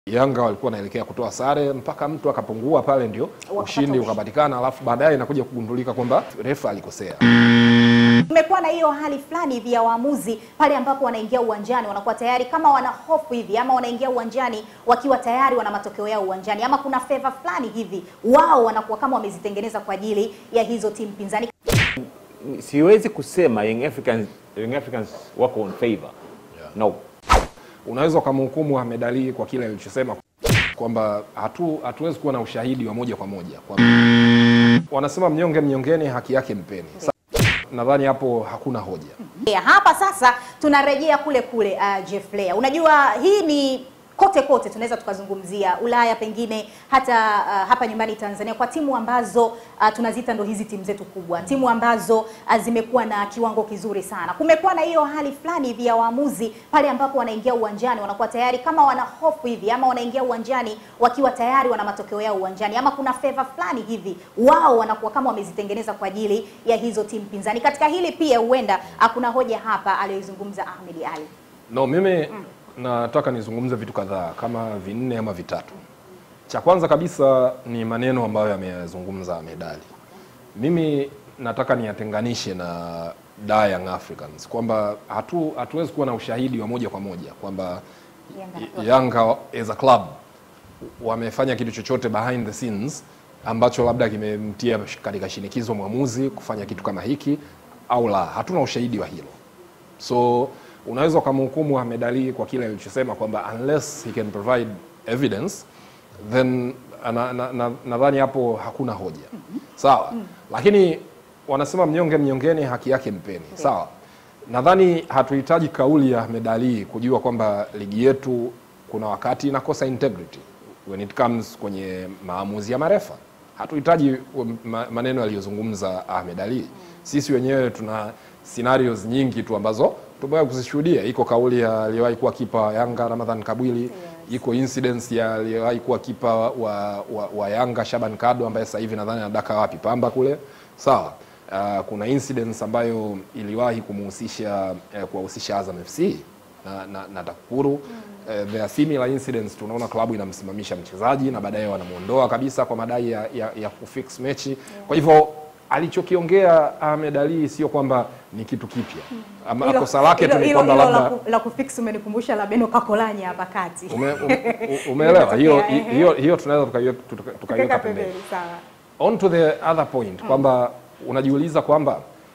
Yanga walikuwa wanaelekea kutoa sare mpaka mtu akapungua pale, ndio Wakapata ushindi ushindi. ukapatikana, alafu baadaye inakuja kugundulika kwamba refa alikosea. Kumekuwa na hiyo hali fulani hivi ya waamuzi pale ambapo wanaingia uwanjani wanakuwa tayari kama wana hofu hivi, ama wanaingia uwanjani wakiwa tayari wana matokeo yao uwanjani, ama kuna favor fulani hivi wao wanakuwa kama wamezitengeneza kwa ajili ya hizo timu pinzani. siwezi kusema Young Africans, Young Africans wako on favor no. Unaweza ukamhukumu Ahmed Ally kwa kile alichosema kwamba hatu hatuwezi kuwa na ushahidi wa moja kwa moja kwa wanasema mnyonge mnyongeni, haki yake mpeni. Sa- Nadhani hapo hakuna hoja. Ya, hapa sasa tunarejea kule kule uh, Jeff Leah. Unajua hii ni kote kote tunaweza tukazungumzia Ulaya pengine hata uh, hapa nyumbani Tanzania kwa timu ambazo uh, tunaziita ndo hizi timu zetu kubwa, timu ambazo uh, zimekuwa na kiwango kizuri sana. Kumekuwa na hiyo hali fulani hivi ya waamuzi pale ambapo wanaingia uwanjani wanakuwa tayari kama wana hofu hivi, ama wanaingia uwanjani wakiwa tayari wana matokeo yao uwanjani, ama kuna favor fulani hivi wao wanakuwa kama wamezitengeneza kwa ajili ya hizo timu pinzani. Katika hili pia huenda hakuna hoja hapa aliyoizungumza Ahmed Ally. No, mimi nataka nizungumze vitu kadhaa kama vinne ama vitatu. Cha kwanza kabisa ni maneno ambayo yameyazungumza Ahmed Ally. Mimi nataka niyatenganishe na da Young Africans kwamba hatu hatuwezi kuwa na ushahidi wa moja kwa moja kwamba Yanga. Yanga as a club wamefanya kitu chochote behind the scenes ambacho labda kimemtia katika shinikizo mwamuzi kufanya kitu kama hiki au la. Hatuna ushahidi wa hilo. So unaweza ukamhukumu Ahmed Ally kwa kile alichosema kwamba unless he can provide evidence then nadhani na, na, nadhani hapo hakuna hoja sawa. Lakini wanasema mnyonge mnyongeni, haki yake mpeni sawa. Nadhani hatuhitaji kauli ya Ahmed Ally kujua kwamba ligi yetu kuna wakati inakosa integrity when it comes kwenye maamuzi ya marefa. Hatuhitaji ma- maneno yaliyozungumza Ahmed Ally. Sisi wenyewe tuna scenarios nyingi tu ambazo tumewahi kuzishuhudia. Iko kauli ya aliyewahi kuwa kipa wa Yanga Ramadhan Kabwili, iko incidents ya aliyewahi kuwa kipa wa, wa, wa Yanga Shaban Kado ambaye sasa hivi nadhani anadaka wapi Pamba kule, sawa. Uh, kuna incidents ambayo iliwahi kumuhusisha eh, kuwahusisha Azam FC na, na, na TAKUKURU eh, there are similar incidents. Tunaona klabu inamsimamisha mchezaji na baadaye wanamuondoa kabisa kwa madai ya, ya, ya kufix mechi. Kwa hivyo alichokiongea Ahmed Ally sio kwamba ni kitu kipya. Ama Hilo- kosa lake tu hilo- ni hilo- kwamba hilo la labda ku- la kufix umenikumbusha la Beno Kakolanya hapa kati. ume, um, u- umeelewa hiyo Imetokea, ehe. hiyo hiyo tunaweza tukaiweka tuka- tukaiweka Tuweka pembeni. pembeni, sawa. On to the other point kwamba unajiuliza kwamba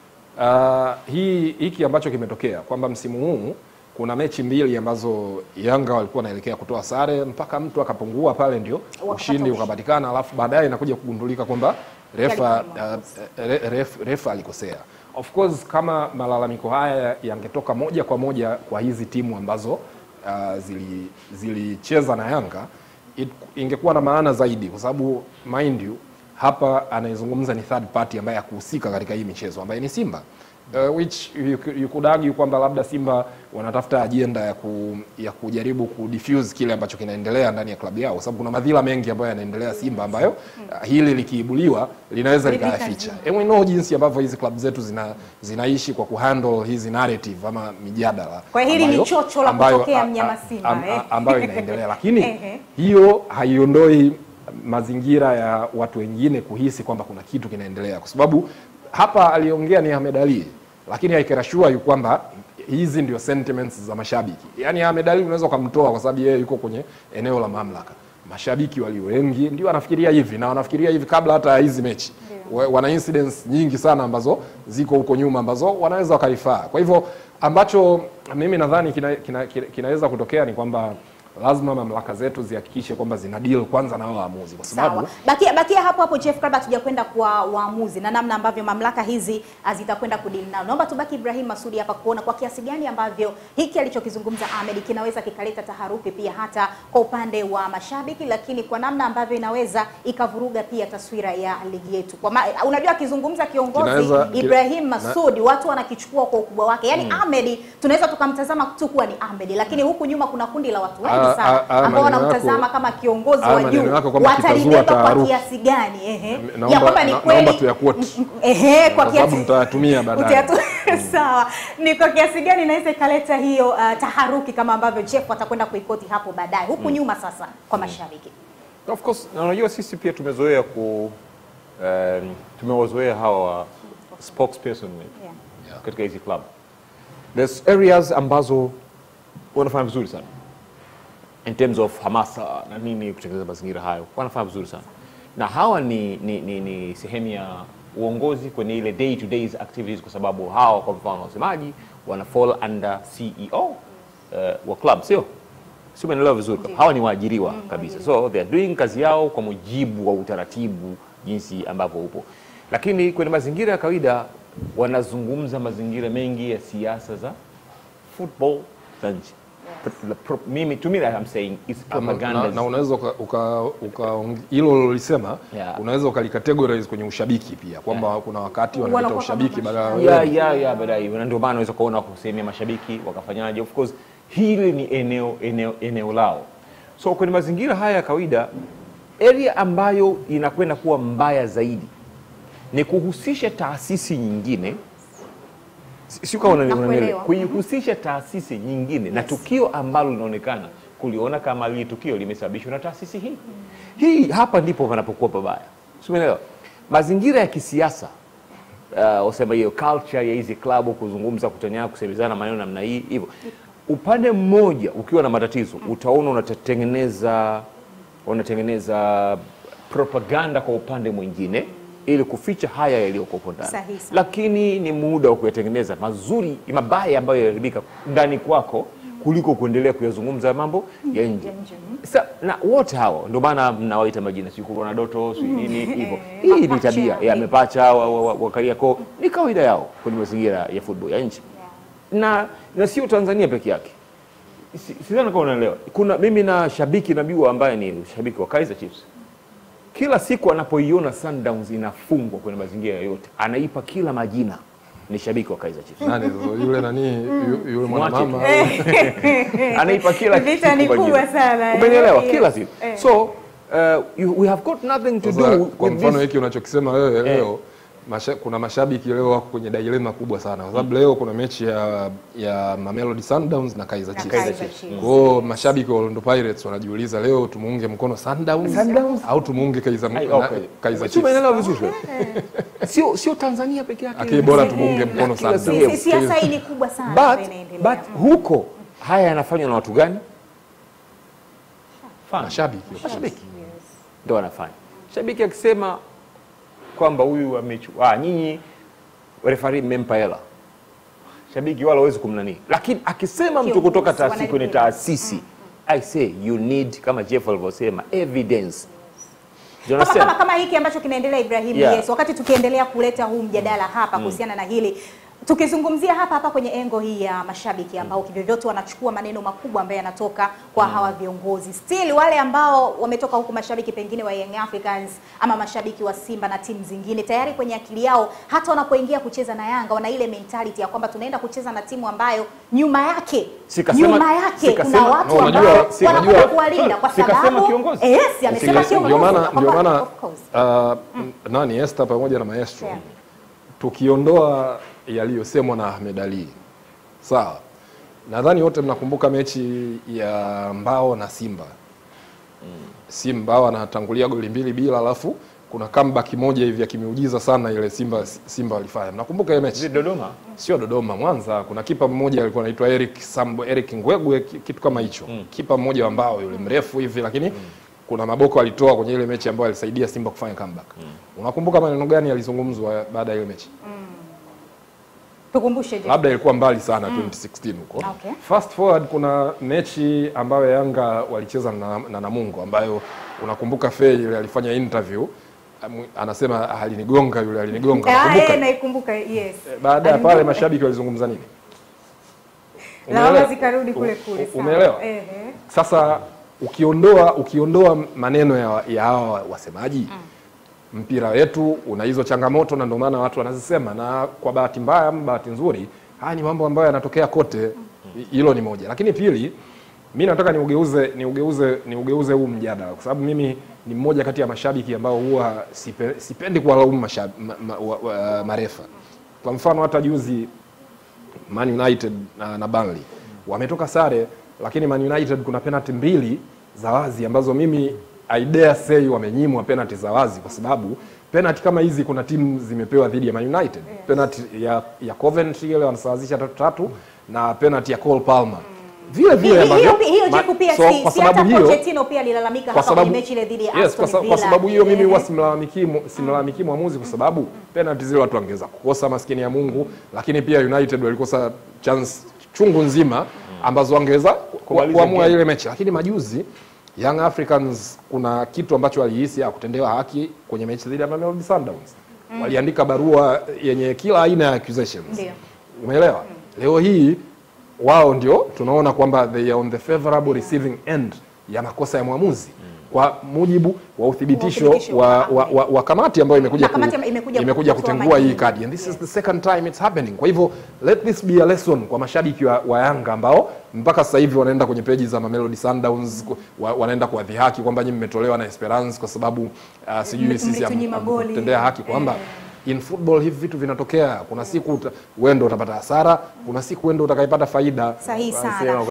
uh, hii hiki ambacho kimetokea kwamba msimu huu kuna mechi mbili ambazo Yanga walikuwa wanaelekea kutoa sare mpaka mtu akapungua pale, ndio Wakapata ushindi ushindi. ukapatikana, alafu baadaye inakuja kugundulika kwamba refa, Yalikuwa uh, re, ref, refa alikosea. Of course kama malalamiko haya yangetoka moja kwa moja kwa hizi timu ambazo uh, zili- zilicheza na Yanga it, ingekuwa na maana zaidi, kwa sababu mind you hapa anayezungumza ni third party ambaye hakuhusika katika hii michezo ambaye ni Simba. Uh, which you, you could argue kwamba labda Simba wanatafuta ajenda ya, ku, ya kujaribu kudifuse kile ambacho kinaendelea ndani ya klabu yao, kwa sababu kuna madhila mengi ambayo yanaendelea Simba ambayo uh, hili likiibuliwa linaweza Lika likayaficha. zima. And we know jinsi ambavyo hizi klabu zetu zina, zinaishi kwa kuhandle hizi narrative ama mijadala Kwa hiyo hili ni ambayo- chocho la ambayo- kutokea a- mnyama a- Simba, am- eh. a- ambayo inaendelea lakini Ehe. hiyo haiondoi mazingira ya watu wengine kuhisi kwamba kuna kitu kinaendelea, kwa sababu hapa aliongea ni Ahmed Ally, lakini I can assure you kwamba hizi ndio sentiments za mashabiki. Yani Ahmed Ally unaweza ukamtoa kwa sababu yeye yuko kwenye eneo la mamlaka. Mashabiki walio wengi ndio wanafikiria hivi na wanafikiria hivi kabla hata ya hizi mechi. Wa- Wana incidents nyingi sana ambazo ziko huko nyuma ambazo wanaweza wakarifaa. Kwa hivyo ambacho mimi nadhani kinaweza kina, kina, kinaweza kutokea ni kwamba lazima mamlaka zetu zihakikishe kwamba zina deal kwanza na hao waamuzi, kwa sababu Sawa. Bakia, bakia hapo hapo Jeff, kabla hatujakwenda kwa waamuzi na namna ambavyo mamlaka hizi ah, zitakwenda kudili nao. Naomba tubaki Ibrahim Masudi hapa kuona kwa kiasi gani ambavyo hiki alichokizungumza Ahmed kinaweza kikaleta taharuki pia hata kwa upande wa mashabiki, lakini kwa namna ambavyo inaweza ikavuruga pia taswira ya ligi yetu. Kwa ma, unajua akizungumza kiongozi Kinaweza- Ibrahim na- Masudi watu wanakichukua kwa ukubwa wake. Yaani Ahmed tunaweza tukamtazama tu kuwa ni Ahmed, lakini huku nyuma kuna kundi la watu wengi Ah, sana ah, ah, ambao maneno wanamtazama yako- kama kiongozi ah, wa maneno juu yako kwamba kitazua watalibeba kwa taharuki. kiasi gani ehe Naomba- ya kwamba ni na- kweli naomba tuyaquote. Mm, mm, ehe kwa kwa sababu kiasi mtayatumia baadaye. Utayatu- sawa ni kwa kiasi gani inaweza ikaleta hiyo uh, taharuki kama ambavyo Jeff atakwenda kuikoti hapo baadaye huku nyuma sasa kwa mashabiki Of course, na unajua sisi pia tumezoea ku um, tumewazoea hawa spokesperson Yeah. katika hizi club. There's areas ambazo wanafanya vizuri sana in terms of hamasa na nini, kutengeneza mazingira hayo, wanafanya vizuri sana na hawa ni, ni, ni, ni sehemu ya uongozi kwenye ile day to days activities, kwa sababu hawa kwa mfano wasemaji wana fall under CEO uh, wa club, sio si umeelewa vizuri? Hawa ni waajiriwa kabisa, so they are doing kazi yao kwa mujibu wa utaratibu jinsi ambavyo upo, lakini kwenye mazingira ya kawaida wanazungumza mazingira mengi ya siasa za football za nchi. Pro- pro- Mimi to me that I'm saying it's na, propaganda. na unaweza uka- uka- uka- hilo ulilisema Yeah. unaweza ukalicategorize kwenye ushabiki pia kwamba kuna wakati wanaleta Wanakuwa kama ushabiki badala mashabiki. ya ya ya baadaye na ndio maana unaweza kuona kusehemu ya mashabiki wakafanyaje of course hili ni eneo eneo eneo lao so kwenye mazingira haya ya kawaida area ambayo inakwenda kuwa mbaya zaidi ni kuhusisha taasisi nyingine Si- sio kama unani- Nakuelewa. unanielewa kuihusisha taasisi nyingine na tukio ambalo linaonekana kuliona kama lile tukio limesababishwa na taasisi hii hii hapa ndipo panapokuwa pabaya Si umeelewa mazingira ya kisiasa uh, wasema hiyo culture ya hizi klabu kuzungumza kutania kusemezana maneno namna hii hivyo upande mmoja ukiwa na matatizo utaona unatengeneza unatengeneza propaganda kwa upande mwingine ili kuficha haya yaliyoko huko ndani Sahihi sana. lakini ni muda wa kuyatengeneza mazuri mabaya ambayo yaliharibika ndani kwako kuliko kuendelea kuyazungumza mambo ya nje Ya nje, Sa, na wote hawa ndio maana mnawaita majina si kuna doto si nini hivyo hii ni Mapacha, tabia eh. ya mepacha wa, wa, wa, wa Kariakoo ni kawaida yao kwenye mazingira ya football ya nchi na na sio Tanzania peke yake Si- sidhani kama unaelewa kuna mimi na shabiki nabiwa ambaye ni shabiki wa Kaizer Chiefs kila siku anapoiona Sundowns inafungwa kwenye mazingira yoyote anaipa kila majina ni shabiki wa Kaizer Chiefs nani yule nani yu- yule Mwache tu. mwanamama anaipa kila Vita ni siku kubwa majina. sana, eh. Umenielewa? Yes. Kila siku. Eh. So uh, you, we have got nothing to Sasa, do kwa with mfano this. hiki unachokisema wewe leo masha, kuna mashabiki leo wako kwenye dilema kubwa sana kwa sababu leo kuna mechi ya ya Mamelodi Sundowns na Kaizer Na Chiefs. Kaizer Chiefs. Kwa hiyo mashabiki wa Orlando Pirates wanajiuliza leo tumuunge mkono Sundowns, Sundowns? au tumuunge Kaizer Ai, na- okay. Kaizer Si Chiefs. umeelewa vizuri wewe? Sio sio Tanzania peke yake. Lakini bora tumuunge mkono Kila Sundowns. sehemu. Si- siasa hii ni kubwa sana ambayo But, inaendelea. but huko haya yanafanywa na watu gani? Fans. Mashabiki. Mashabiki ndio wanafanya. Shabiki akisema kwamba huyu amechukua, ah, nyinyi refari mmempa hela, shabiki wala hawezi kumnani, lakini akisema mtu Kiongozi, kutoka taasisi kwenye wanalipia. taasisi I say you need kama Jeff alivyosema evidence. Do you kama, kama, understand? kama hiki ambacho kinaendelea Ibrahim Yeah. yes, wakati tukiendelea kuleta huu mjadala hapa kuhusiana na hili tukizungumzia hapa hapa kwenye engo hii ya mashabiki ambao kivyovyote wanachukua maneno makubwa ambayo yanatoka kwa hawa viongozi still wale ambao wametoka huku mashabiki pengine wa Young Africans ama mashabiki wa Simba na timu zingine tayari kwenye akili yao hata wanapoingia kucheza na Yanga wana ile mentality ya kwamba tunaenda kucheza na timu ambayo nyuma yake Sikasema- nyuma yake kuna sikasema- watu no, unajua- ambao si- wanakwenda unajua- kuwalinda kwa sikasema sababu kiongozi. yes amesema Ndio- kiongozi Ndio maana Kwamba- ndio maana of course. uh, nani Esther pamoja na Maestro Yeah. tukiondoa yaliyosemwa na Ahmed Ali, sawa, nadhani wote mnakumbuka mechi ya Mbao na Simba. Simba Mbao anatangulia goli mbili bila, alafu kuna comeback moja hivi ya kimiujiza sana ile Simba Simba walifanya. Mnakumbuka ile mechi? Is it Dodoma? sio Dodoma, Mwanza. Kuna kipa mmoja alikuwa anaitwa Eric Sambo, Eric Ngwegwe, ki- kitu kama hicho kipa mmoja wa mbao yule mrefu hivi, lakini kuna maboko alitoa kwenye ile mechi ambayo alisaidia Simba kufanya comeback. Unakumbuka maneno gani yalizungumzwa baada ya ile mechi? tukumbushe je Labda ilikuwa mbali sana 2016 huko. Okay. Fast forward, kuna mechi ambayo Yanga walicheza na, na Namungo ambayo unakumbuka Fei ile alifanya interview am- anasema alinigonga yule alinigonga. Ah, Unakumbuka? eh, naikumbuka yes Baada ya pale Alinigonga. mashabiki walizungumza nini? lawama Umeelewa? zikarudi kule kule U- sawa. Umeelewa? Ehe. Sasa ukiondoa ukiondoa maneno ya ya hawa wasemaji mpira wetu una hizo changamoto, na ndio maana watu wanazisema, na kwa bahati mbaya ama bahati nzuri, haya ni mambo ambayo yanatokea kote. Hilo ni moja, lakini pili, mi nataka niugeuze niugeuze niugeuze huu mjadala kwa sababu mimi ni mmoja kati ya mashabiki ambao huwa sipe, sipendi kuwalaumu mashab- ma, ma, wa, wa, marefa. Kwa mfano hata juzi Man United na, na Burnley wametoka sare, lakini Man United kuna penalty mbili za wazi ambazo mimi I dare say wamenyimwa penalty za wazi, kwa sababu penalty kama hizi kuna timu zimepewa dhidi ya Man United. Penalty ya, ya Coventry ile wanasawazisha tatu tatu na penalty ya Cole Palmer vile Hi- vile hi- ambavyo hiyo hiyo ma- Jeff pia so, si, kwa si hata sababu hiyo Pochettino pia alilalamika kwa hapa kwenye sababu mechi ile dhidi ya yes, Aston kwa, sa, Villa. kwa sababu hiyo mimi Eh, huwa simlalamiki mu- simlalamiki mwamuzi kwa sababu penalty zile watu wangeweza kukosa maskini ya Mungu, lakini pia United walikosa chance chungu nzima ambazo wangeweza ku- Kumaliza kuamua game. ile mechi, lakini majuzi Young Africans kuna kitu ambacho walihisi hakutendewa haki kwenye mechi dhidi ya Mamelodi Sundowns. Waliandika barua yenye kila aina ya accusations. Ndio. Umeelewa? Leo hii wao ndio tunaona kwamba they are on the favorable receiving end ya makosa ya mwamuzi kwa mujibu wa uthibitisho Wa uthibitisho wa, wa- wa, wa, wa kamati ambayo imekuja, Na kamati imekuja imekuja kutoa kutengua hii majibu. kadi and this is the second time it's happening. Kwa hivyo let this be a lesson kwa mashabiki wa, wa Yanga ambao mpaka sasa hivi wanaenda kwenye peji za Mamelodi Sundowns ku- wa, wanaenda kuwadhihaki kwamba nyinyi mmetolewa na Esperance kwa sababu uh, sijui Mme- sisi mmetunyima goli. hamtendea haki kwamba in football hivi vitu vinatokea. Kuna siku uta- wewe ndio utapata hasara, kuna siku wewe ndio utakayepata faida. Sahihi Wanasema sana.